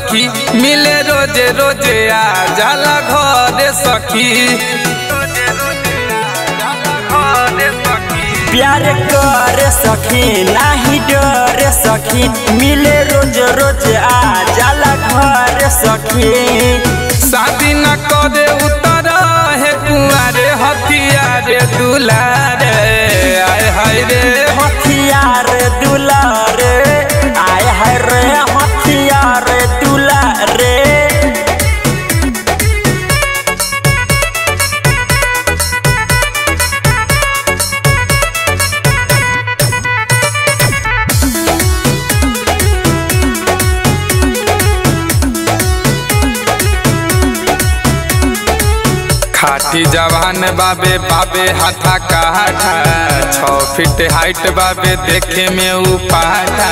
सखी मिले रोजे रोजे आ जाला घरे सखी प्यार कर सखी नाही डर सखी मिले रोज रोज आ जाला घर सखी शादी न करे उतर है कुआरे हथियारे दुलारे आय हाय रे हथियार दुलार आय है रे हथियार दुलार खाटी जवान बाबे बाबे हाथा काठा छौ फीट हाइट बाबे देखे में ऊ पाठा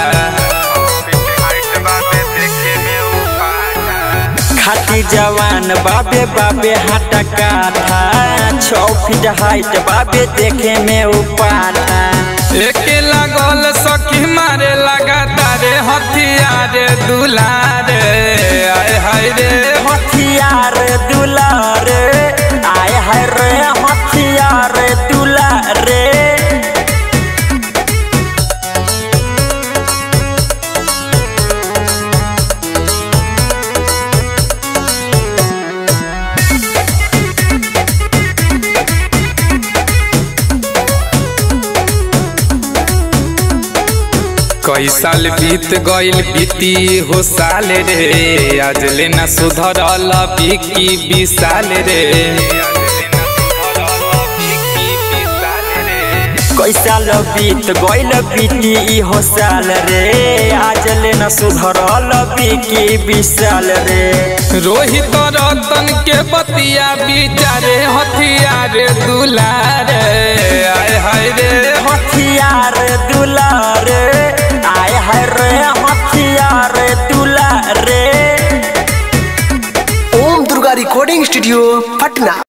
खाटी जवान बाबे बाबे हाटा काठा छौ फीट हाइट बाबे देखे में उपाटा एके लागल सखी मारे लगा तारे हथियारे दुलारे आय हाय रे हथियार दुलार आय है रे हथियार दुलार कई साल बीत गइल बीती हो साल रे आज लेना सुधरल बिकी विशाल रे कैसाल बीत गइल बीती इहो साल रे आज ले न सुधरल बीकी विशाल रे रोहित रतन के बतिया बिचारे हथियारे दुलारे आय हाय रे हथियार दुलार आय है रे हथियार दुलार ओम दुर्गा रिकॉर्डिंग स्टूडियो पटना